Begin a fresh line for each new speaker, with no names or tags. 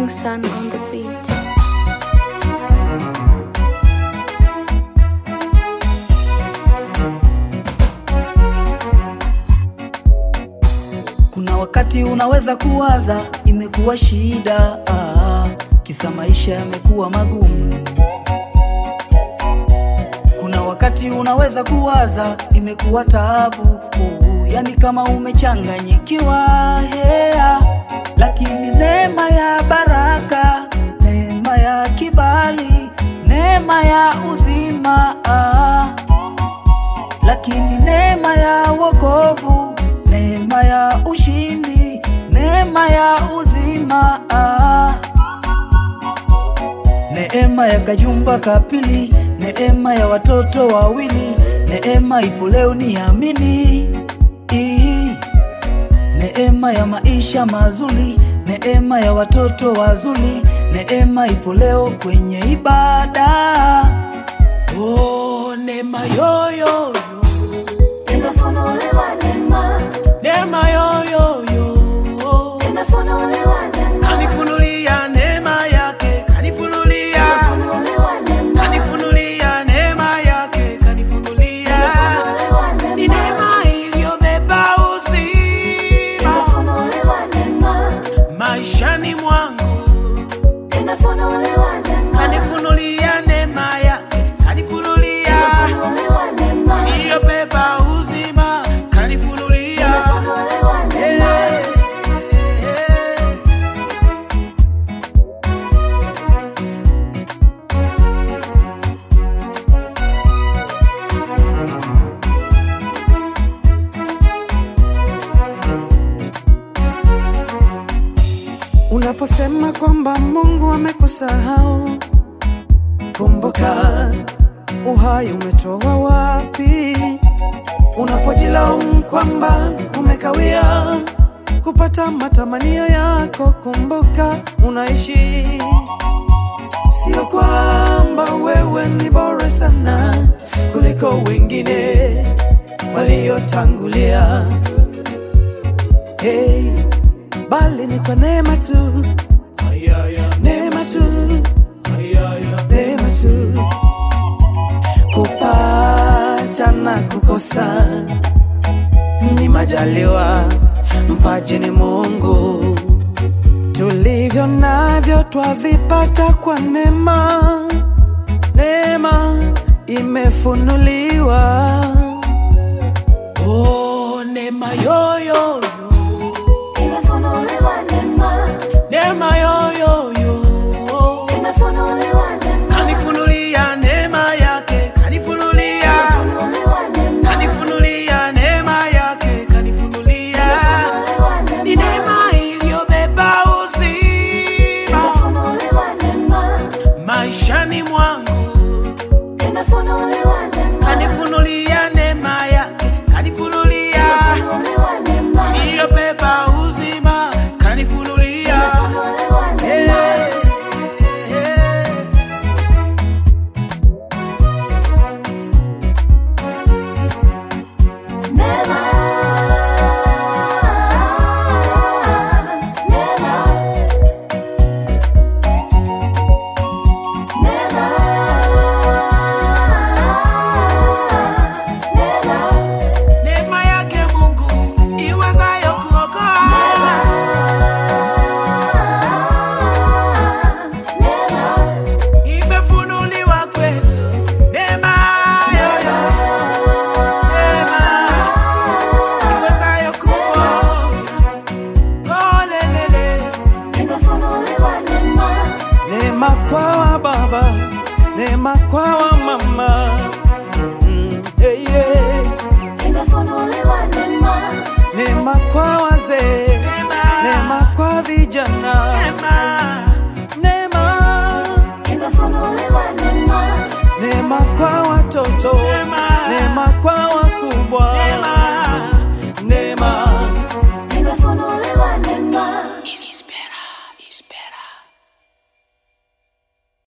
Sun on the beat.
Kuna wakati unaweza kuwaza imekuwa shida, ah, kisa maisha yamekuwa magumu. Kuna wakati unaweza kuwaza imekuwa taabu, oh, yani kama umechanganyikiwa hea, lakini neema ya baraka, neema ya kibali, neema ya uzima ah, lakini neema ya wokovu, neema ya ushindi, neema ya uzima ah. Neema ya kajumba kapili, neema ya watoto wawili, neema ipo leo niamini. Ii. Neema ya maisha mazuri, neema ya watoto wazuri, neema ipo leo kwenye ibada. Oh, neema yoyo
Nimefunuliwa neema,
neema yoyoyo
nimefunuliwa neema,
kanifunulia neema yake kanifunulia
nimefunuliwa neema,
kanifunulia neema yake kanifunulia
nimefunuliwa
ni
neema,
neema iliyobeba uzima
nimefunuliwa neema,
maishani mwangu
nimefunuliwa neema,
kanifunulia neema yake kanifunulia
nimefunuliwa neema,
iliyobeba uzima kanifunulia
nimefunuliwa neema.
Unaposema kwamba Mungu amekusahau, kumbuka uhai umetoa wapi? Unapojilaumu kwamba umekawia kupata matamanio yako, kumbuka unaishi. Sio kwamba wewe ni bora sana kuliko wengine waliotangulia. Hey, bali ni kwa neema tu, neema tu, neema tu, kupata na kukosa ni majaliwa, mpaji ni Mungu. Tulivyo navyo twavipata kwa neema, neema imefunuliwa.
Oh, neema yoyoyo
Nimefunuliwa neema,
neema yoyoyo
nimefunuliwa neema,
kanifunulia neema yake kanifunulia
nimefunuliwa neema,
kanifunulia neema yake kanifunulia
nimefunuliwa
ni
neema,
neema iliyobeba uzima
nimefunuliwa neema,
maishani mwangu
nimefunuliwa neema,
kanifunulia neema yake kanifunulia
nimefunuliwa neema,
iliyobeba uzima kanifunulia
nimefunuliwa neema.
Eh, eh.
Neema, neema, neema, neema,
neema yake Mungu iwezayo kuokoa
neema,
imefunuliwa kwetu neema yoyo neema iwezayo kuponya olelele
nimefunuliwa neema,
Neema kwa wa baba, neema kwa wa mama. Mm, hey, yeah.
nimefunuliwa neema,
Neema kwa wazee,
neema
neema kwa vijana.
neema
Neema,
nimefunuliwa neema,
neema kwa watoto,